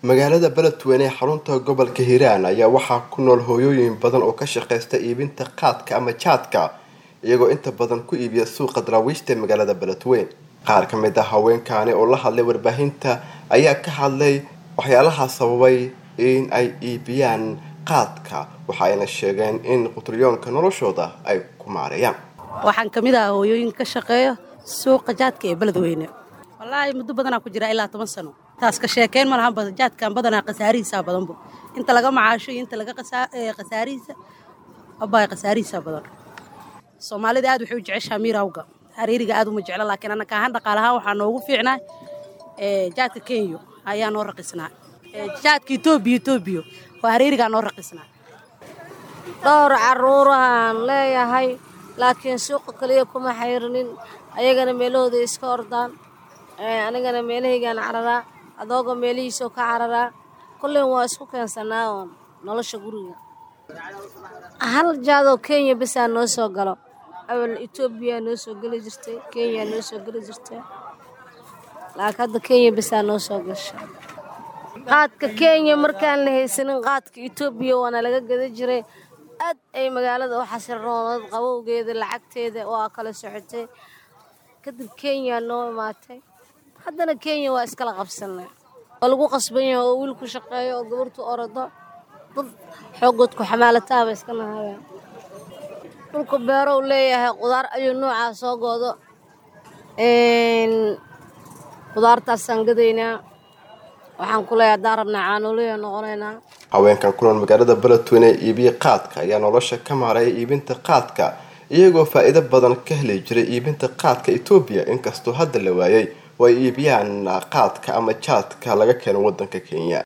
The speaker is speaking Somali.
magaalada beledweyne ee xarunta gobolka hiiraan ayaa waxaa ku nool hooyooyin badan oo ka shaqeysta iibinta qaadka ama jaadka iyagoo inta badan ku iibiya suuqa daraawiishta ee magaalada beledweyne qaar ka mid ah haweenkaani oo la hadlay warbaahinta ayaa ka hadlay waxyaalaha sababay in ay iibiyaan qaadka waxa ayna sheegeen in qutryoonka noloshooda ay ku maareeyaan waxaan ka mid ah hooyooyinka ka shaqeeya suuqa jaadka ee beledweyne wallaahi muddo badanaa ku jira ilaa toban sano taas ka sheekeyn ma lahan jaadkan badanaa khasaarihiisaa badanba inta laga macaasho iyo inta laga khasaarihiisa abaa khasaarihiisaa badan soomaalida aad waxay u jeceshaa miirawga hareeriga aad uma jecla laakiin annaka ahaan dhaqaalahaan waxaa noogu fiicnaa jaadka kenya ayaa noo raqisnaa jaadka etoobiya etoobiya oo hareerigaa noo raqisnaa dhowr caruurahaan leeyahay laakiin suuqa kaliya kuma xayrinin ayagana meelahooda iska ordaan anigana meelahaygaan cararaa adooga meelihiisoo ka cararaa kullen waa isku keensanaa oon nolosha guriga hal jaadoo kenya bisaa noo soo galo awal etoobiya noo soo geli jirtay kenya noo soo geli jirtay laakiin hadda kenya bisaa noo soo gasha qaadka kenya markaan la haysanin qaadka etoobiya waana laga gada jiray aad ay magaalada u xasirnoonad qabowgeeda lacagteeda waa kala socotay kadib kenya noo imaatay haddana kenya waa iskala qabsanay waa lagu qasban yahay oo wiilku shaqeeyo oo gabartu orado dad xoogoodku xamaalataaba iska nahayaan dhulku beerow leeyahay qudaar ayuu noocaa soo goodo qudaartaasaan gadaynaa waxaan ku leeyahay haddaan rabnaa caanoolaya noqonaynaa haweenkan ku nool magaalada beledweyne ee iibiya qaadka ayaa nolosha ka maareeya iibinta qaadka iyagoo faa-iido badan ka heli jiray iibinta qaadka etoobiya inkastoo hadda la waayay oo ay iibiyaan qaadka ama jaadka laga keeno wadanka kenya